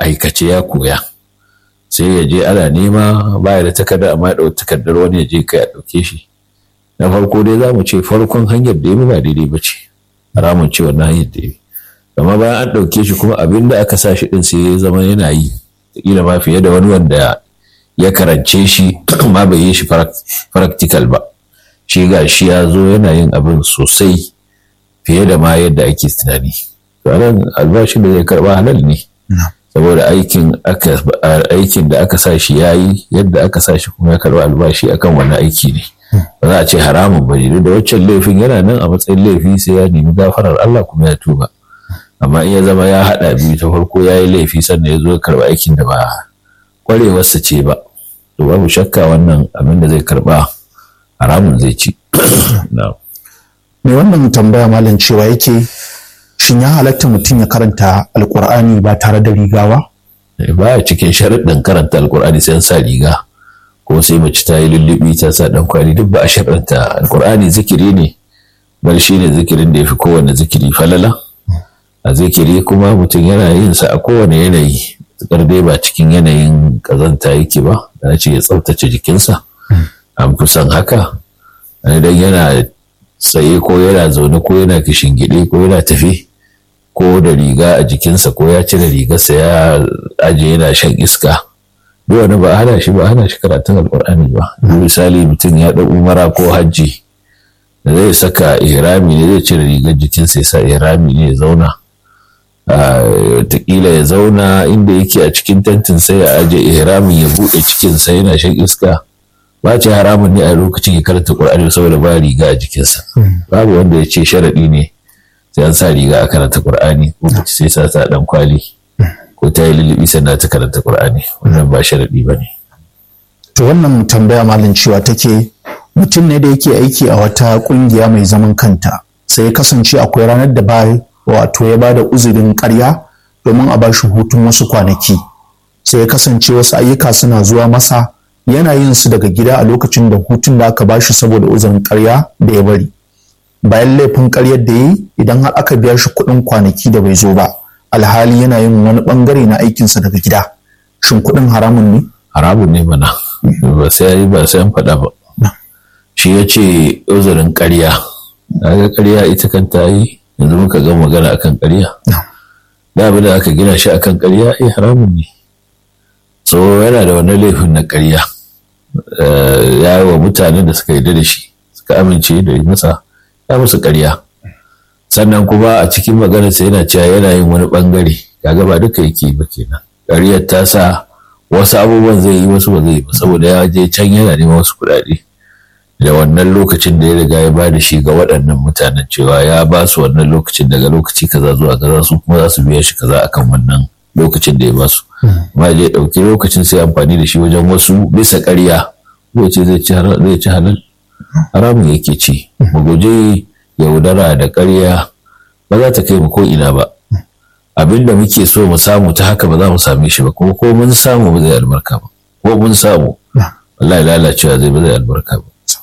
aikace ya koya sai ya je ana nema baya da takarda amma ya takardar wani ya je kai a ɗauke shi na farko dai za mu ce farkon hanyar da ya ba daidai ba ce haramun ce wannan hanyar da ya amma bayan an ɗauke shi kuma abin da aka sa shi ɗin sai ya zama yana yi kila ma fiye da wani wanda ya karance shi ma bai yi shi practical ba shi ga shi ya zo yana yin abin sosai fiye da ma yadda ake tunani to nan albashin da zai karba halal ne saboda aikin aikin da aka sa shi ya yi yadda aka sa shi kuma ya karba albashi akan wani aiki ne ba za a ce haramun ba ne da waccan laifin yana nan a matsayin laifi sai ya nemi gafarar Allah kuma ya tuba amma in ya zama ya haɗa biyu ta farko ya yi laifi sannan ya zo ya karba aikin da ba kwarewarsa ce ba to babu shakka wannan abin da zai karba haramun zai ci me wannan tambaya malam cewa yake shin ya halatta mutum ya karanta alkur'ani ba tare da riga ba baya cikin sharaɗin karanta alkur'ani sai an sa riga ko sai mace ta yi lullubi ta sa dan kwali duk ba a sharaɗanta alkur'ani zikiri ne bal shi ne zikirin da ya fi kowane zikiri falala a zikiri kuma mutum yana yin sa a kowane yanayi tsakar dai ba cikin yanayin kazanta yake ba da ce ya tsaftace jikinsa an fi son haka idan yana tsaye ko yana zaune ko yana gide ko yana tafi ko da riga a jikinsa ko ya cire rigarsa ya aje yana shan iska duk wani ba hana shi ba hana shi karatun alkur'ani ba misali mutum ya ɗau umara ko hajji da zai saka ihrami ne zai cire rigar jikinsa ya sa ihrami ne ya zauna wataƙila ya zauna inda yake a cikin tentin sai ya aje ihramin ya buɗe cikinsa yana shan iska ba ce haramun ne a lokacin ya karanta ƙur'ani saboda ba riga a jikinsa babu wanda ya ce sharaɗi ne sai an sa riga a karanta ƙur'ani ko mace sai sa ta ɗan kwali ko ta yi lulluɓi sannan ta karanta ƙur'ani wannan ba sharaɗi ba ne. to wannan tambaya malin cewa take mutum ne da yake aiki a wata ƙungiya mai zaman kanta sai ya kasance akwai ranar da ba wato ya ba da uzurin ƙarya domin a ba shi hutun wasu kwanaki sai ya kasance wasu ayyuka suna zuwa masa yana yin su daga gida a lokacin da hutun da aka bashi saboda uzurin karya da ya bari bayan laifin karyar da yi idan har aka biya shi kuɗin kwanaki da bai zo ba alhali yana yin wani bangare na aikinsa daga gida shin kuɗin haramun ne haramun ne mana ba sai ba sai an faɗa ba shi ya ce uzurin karya ga karya ita kan ta yi yanzu muka ga magana akan karya da abin da aka gina shi akan karya eh haramun ne so yana da wani laifin na karya ya yi wa mutanen da suka yarda da shi suka amince da masa ya musu karya sannan kuma a cikin maganarsa yana cewa yana yin wani bangare kaga ba duka yake ba kenan ƙaryar ta sa wasu abubuwan zai yi wasu ba zai yi ba saboda ya je can yana neman wasu kuɗaɗe da wannan lokacin da ya riga ya ba da shi ga waɗannan mutanen cewa ya ba su wannan lokacin daga lokaci kaza zuwa kaza su kuma za su biya shi kaza akan wannan lokacin da ya ba su amma ya ɗauki lokacin sai amfani da shi wajen wasu bisa ƙarya ko ce zai ci halal haramun yake ci mu guje yaudara da ƙarya ba za ta kai mu ko ina ba abin da muke so mu samu ta haka ba za mu same shi ba kuma ko mun samu ba zai albarka ba ko mun samu wallahi lalacewa zai ba zai albarka ba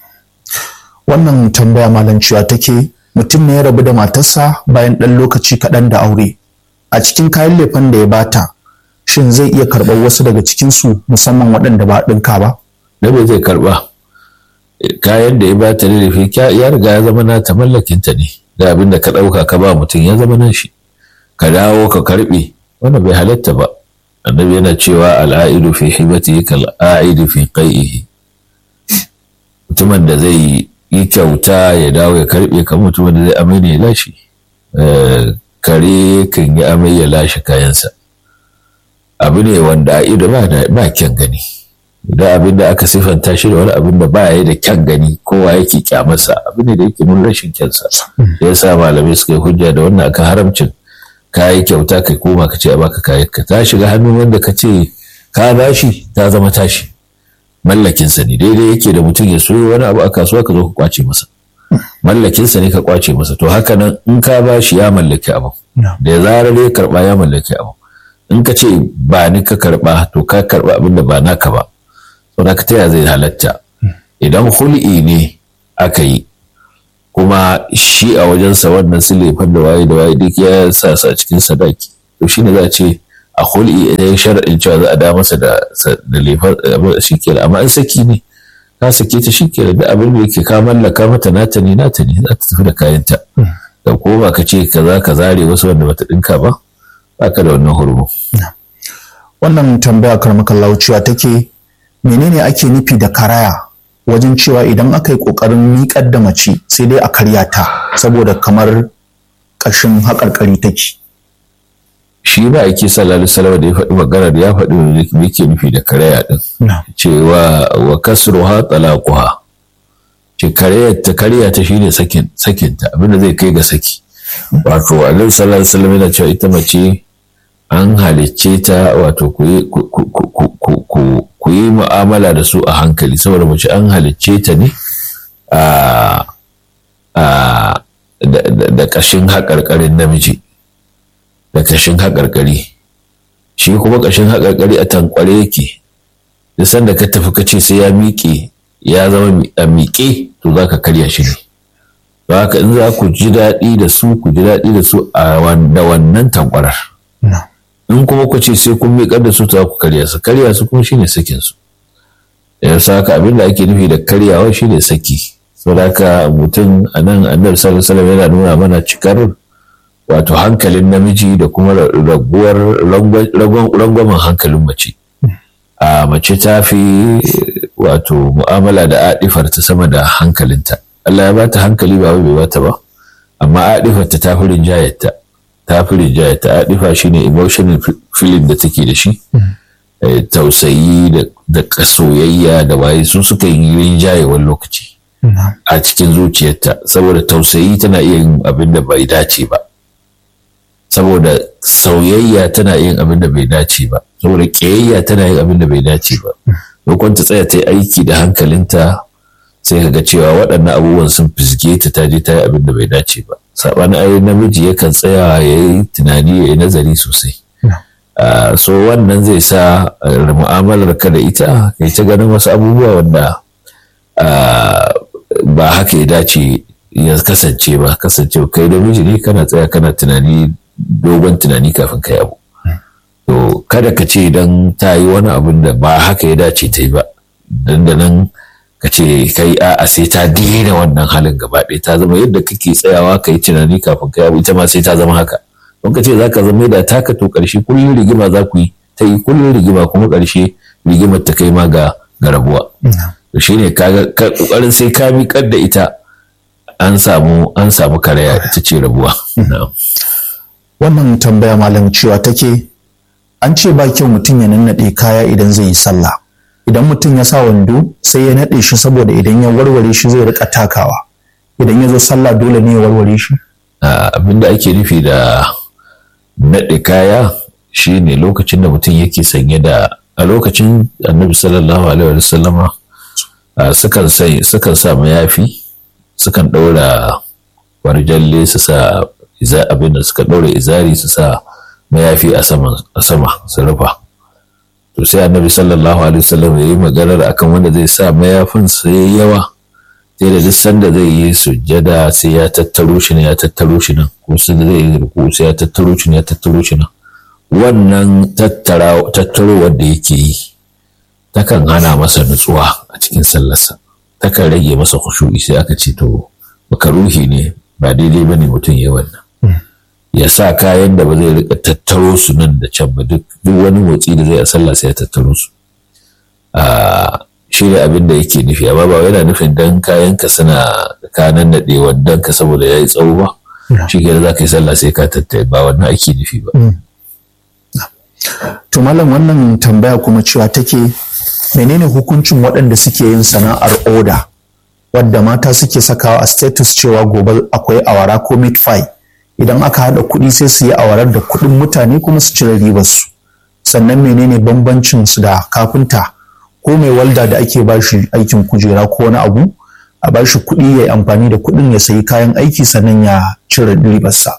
wannan tambaya malam cewa take mutum ne ya rabu da matarsa bayan ɗan lokaci kaɗan da aure a cikin kayan lefen da ya bata shin zai iya karɓar wasu daga cikinsu musamman waɗanda ba ɗinka ba da bai zai karɓa kayan da ya bata da lefe ya riga ya zama nata mallakinta ne da abin da ka ɗauka ka ba mutum ya zama nashi ka dawo ka karɓe wannan bai halatta ba annabi yana cewa al'aidu fi hibati kal a'idu fi qai'ihi mutumin da zai yi kyauta ya dawo ya karɓe kan mutumin da zai amai ne ya lashe kare kan yi amai ya lashe kayansa abu ne wanda a ido ba kyan gani da abin da aka siffanta shi da wani abin da ba ya da kyan gani kowa yake kyamarsa abu ne da yake nuna rashin kyansa ya sa malamai suka yi hujja da wannan akan haramcin ka yi kyauta kai koma ka ce a baka kayan ka ta shiga hannun wanda ka ce ka bashi ta zama tashi mallakinsa ne daidai yake da mutum ya soyo wani abu a kasuwa ka zo ka kwace masa mallakinsa ne ka kwace masa to haka nan in ka bashi ya mallaki abu da zarar ya karba ya mallaki abu in ka ce ba ni ka karba to ka karba abin da ba naka ba saboda ka taya zai halatta idan hul'i ne aka yi kuma shi a wajensa wannan silefan da waye da waye duk ya sa sa cikin sadaki to shine za a ce a hul'i idan shar'in cewa za a da masa da da lefar shi ke amma in saki ne ka sake ta shi ke da abin da yake ka mallaka mata nata ne nata ne za ta tafi da kayanta da ko ba ka ce kaza ka zare wasu wanda bata dinka ba baka da wannan hurmu wannan tambaya karmakallahu cewa take menene ake nufi da karaya wajen cewa idan aka yi ƙoƙarin miƙar da mace sai dai a karya ta saboda kamar ƙashin haƙarƙari take shi ba ake sallallahu alaihi da ya faɗi maganar ya faɗi me yake nufi da karaya din cewa wa kasruha talaquha ce karya ta karya ta shine sakin sakinta abinda zai kai ga saki wato alaihi sallallahu alaihi wasallam yana cewa ita mace an halicce ta wato ku yi mu'amala da su a hankali saboda mace an halicce ta ne da ƙashin haƙarƙarin namiji da ƙashin haƙarƙari shi kuma ƙashin haƙarƙari a tankware yake da sanda ka tafi ka ce sai ya miƙe ya zama a miƙe to za ka karya shi ne don haka in za ku ji daɗi da su ku ji daɗi da su a da wannan tankwarar in kuma ku ce sai kun miƙar da su ta ku karya su karya su kuma shine sakin su ya saka abin da ake nufi da karyawa shine saki saboda haka mutum a nan annabi sallallahu alaihi yana nuna mana cikar wato hankalin namiji da kuma raguwar rangwamen hankalin mace a mace ta fi wato mu'amala da adifar ta sama da hankalinta Allah ya bata hankali ba bai bata ba amma adifar ta ta fi rinjayarta ta fi rinjayarta adifa shine emotional feeling da take da shi tausayi da soyayya da waye su suka yi rinjaye wani lokaci a cikin zuciyarta saboda tausayi tana iya yin abin da bai dace ba saboda sauyayya tana yin abin da bai dace ba saboda ƙiyayya tana yin abin da bai dace ba lokacin ta tsaya ta yi aiki da hankalinta sai ka ga cewa waɗannan abubuwan sun fisge ta ta je ta yi abin da bai dace ba saɓanin ayi namiji yakan tsaya ya yi tunani ya yi nazari sosai so wannan zai sa mu'amalar ka da ita kai ta ganin wasu abubuwa wanda ba haka ya dace ya kasance ba kasance kai da miji ne kana tsaya kana tunani dogon tunani kafin kai abu to kada ka ce idan ta yi wani abin da ba haka ya dace ta yi ba dan da nan ka ce kai a'a sai ta daina wannan halin gaba ɗaya ta zama yadda kake tsayawa ka yi tunani kafin kai abu ita ma sai ta zama haka don ka ce za ka zama da taka to ƙarshe kullum rigima za ku yi ta yi kullum rigima kuma ƙarshe rigimar ta kai ma ga rabuwa to shine kaga ƙoƙarin sai ka miƙar da ita an samu an samu karaya ita ce rabuwa wannan tambaya malam cewa take an ce ba kyau mutum ya nannaɗe kaya idan zai yi sallah idan mutum ya sa wando sai ya naɗe shi saboda idan ya warware shi zai rika takawa idan ya zo sallah dole ne ya warware shi abinda ake nufi da naɗe kaya shine lokacin da mutum yake sanye da a lokacin annabi sallallahu alaihi wa sallama sukan sai sukan sa mayafi sukan ɗaura warjalle su sa abin da suka ɗaura izari su sa mayafi a sama su rufa to sai annabi sallallahu alaihi wasallam ya yi maganar akan wanda zai sa mayafin sai yawa sai da duk sanda zai yi sujjada sai ya tattaro shi ne ya tattaro shi nan ko sai zai yi ruku sai ya tattaro shi ne ya tattaro shi nan wannan tattaro wanda yake yi takan hana masa nutsuwa a cikin sallarsa takan rage masa khushu'i sai aka ce to makaruhi ne ba daidai bane mutum ya wannan ya sa kayan da ba zai rika tattaro su nan da can ba duk wani motsi da zai a sallah sai ya tattaro su shi ne abin da yake nufi amma ba yana nufin dan kayan ka suna kanan naɗe wannan ka saboda ya yi tsawo ba shi ke za ka yi sallah sai ka tattare ba wannan ake nufi ba. to malam wannan tambaya kuma cewa take menene hukuncin waɗanda suke yin sana'ar oda wadda mata suke sakawa a status cewa gobe akwai awara ko meat pie idan aka haɗa kuɗi sai su yi awarar da kuɗin mutane kuma su cire ribar su sannan menene bambancin su da kafinta ko mai walda da ake bashi aikin kujera ko wani abu a bashi kuɗi ya yi amfani da kuɗin ya sayi kayan aiki sannan ya cire ribarsa.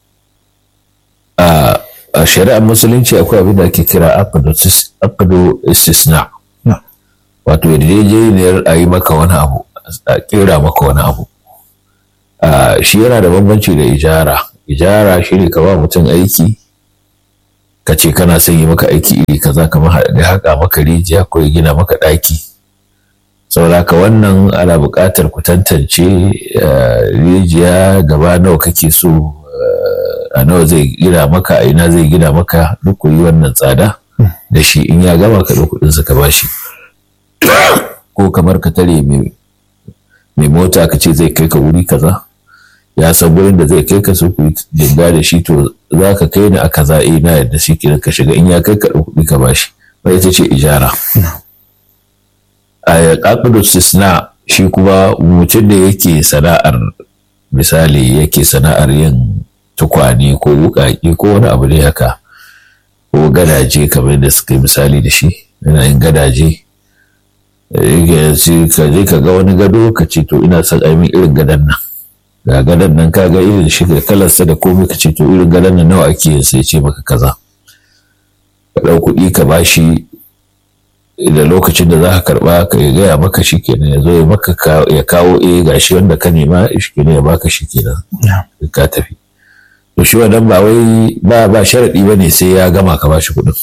a shari'ar musulunci akwai abin da ake kira aqdu istisna wato yarjejeniyar a yi maka wani abu a kera maka wani abu shi yana da bambanci da ijara ijara shi ne ka ba mutum aiki ka ce kana son yi maka aiki iri kaza kamar ya haƙa maka rijiya ko ya gina maka ɗaki saboda haka wannan ana buƙatar ku tantance rijiya gaba nawa kake so a nawa zai gina maka a ina zai gina maka duk ku yi wannan tsada da shi in ya gama ka ɗau kuɗinsa ka bashi ko kamar ka tare mai mota ka ce zai kai ka wuri kaza ya san wurin da zai kai ka su ku jinga da shi to za ka kai ni a kaza eh na yadda shi kenan ka shiga in ya kai ka kuɗi ka bashi ba ita ce ijara a ƙaƙudu sisna shi kuma mutum da yake sana'ar misali yake sana'ar yin tukwane ko wuƙaƙe ko wani abu ne haka ko gadaje kamar da suka yi misali da shi yana yin gadaje ka je ka ga wani gado ka ce to ina son aimin irin gadon nan ga gadon nan ka ga irin shi da kalarsa da komai ka ce to irin gadon nan nawa ake yin sai ce maka kaza ka ɗau kuɗi ka bashi da lokacin da za ka karɓa ka ya gaya maka shi kenan ya zo ya maka ya kawo eh gashi wanda ka nema shi kenan ya baka shi kenan ka tafi to shi wannan ba wai ba ba sharaɗi ba ne sai ya gama ka bashi kuɗin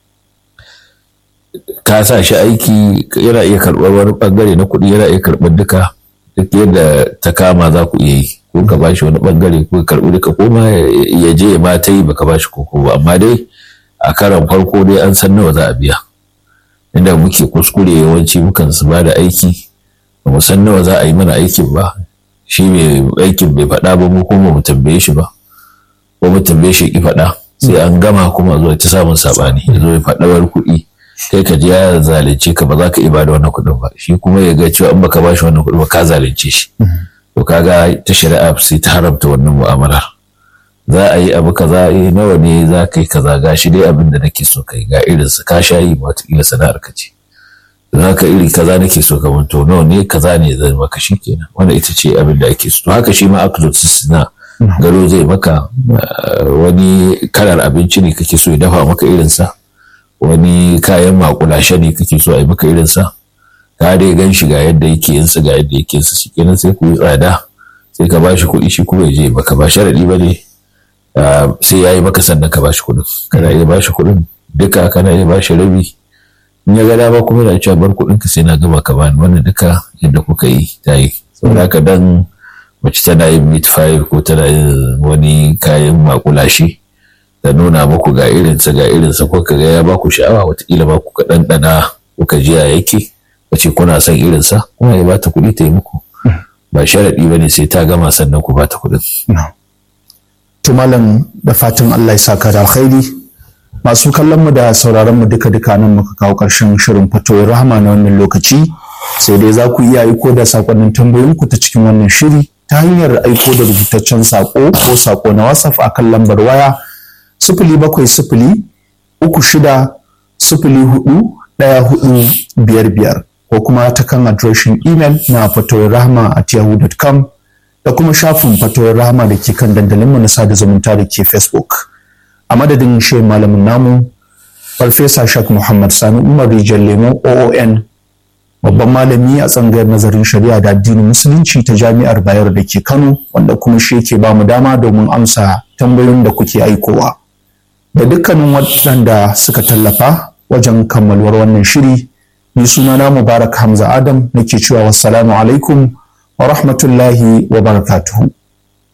ka sa shi aiki yana iya karɓar wani ɓangare na kuɗi yana iya karɓar duka duk yadda ta kama za ku iya yi ko ka bashi wani ɓangare ko ka karɓi duka ko ma ya je ma ta yi baka bashi koko ba amma dai a karan farko dai an san nawa za a biya inda muke kuskure yawanci mukan su ba da aiki ba mu san nawa za a yi mana aikin ba shi mai aikin bai faɗa ba mu kuma mu tambaye shi ba ko mu tambaye shi ki faɗa sai an gama kuma zuwa ta samun saɓani ya zo ya faɗawar kuɗi kai ka ji ya zalunce ka ba za ka iya bada wannan kuɗin ba shi kuma ya ga cewa in baka ba shi wannan kuɗin ba ka zalunce shi to kaga ta shari'a sai ta haramta wannan mu'amalar za a yi abu kaza eh nawa ne za ka yi kaza ga shi dai abin da nake so kai ga irin su ka sha yi wataƙila sana'ar ka ce don haka iri kaza nake so ka to nawa ne kaza ne zai maka shi kenan wanda ita ce abin da ake so to haka shi ma akidot suna gado zai maka wani kalar abinci ne kake so ya dafa maka irinsa wani kayan makulashe ne kake so a yi maka irinsa ka dai gan shi ga yadda yake yin ga yadda yake yin shi kenan sai ku yi tsada sai ka bashi kuɗi shi kuma ya je baka ba sharaɗi ba ne sai ya yi maka sannan ka bashi kuɗin kana iya bashi kuɗin duka kana iya bashi rabi in ya ga dama kuma yana cewa bar kuɗin ka sai na gama ka bani wannan duka yadda kuka yi ta yi saboda haka dan mace tana yin meat fire ko tana yin wani kayan makulashe da nuna muku ga irinsa ga irinsa ko ka ga ya baku sha'awa watakila ba ku ka ɗanɗana kuka ji ya yake wace kuna son irinsa kuma ya bata kuɗi ta yi muku ba sharaɗi ba ne sai ta gama sannan ku bata kuɗin. To malam da fatan Allah ya saka da alkhairi masu kallon mu da sauraron mu duka duka nan muka kawo ƙarshen shirin fatoyin rahama na wannan lokaci sai dai za ku iya aiko da sakonnin tambayoyin ku ta cikin wannan shiri ta hanyar aiko da rubutaccen sako ko sako na WhatsApp akan lambar waya sifili bakwai sifili uku shida sifili hudu ɗaya hudu biyar biyar ko kuma ta kan adireshin imel na fatoyin rahama at yahoo.com da kuma shafin fatoyin rahama da ke kan dandalinmu na sada zumunta da ke facebook a madadin shehu malamin namu farfesa shak muhammad sani umar rijal lemo oon babban malami a tsangayar nazarin shari'a da addinin musulunci ta jami'ar bayar da ke kano wanda kuma shi yake ba mu dama domin amsa tambayoyin da kuke aikowa da dukkanin waɗanda suka tallafa wajen kammaluwar wannan shiri ni sunana mubarak hamza adam nake cewa wassalamu alaikum wa rahmatullahi wa barakatuhu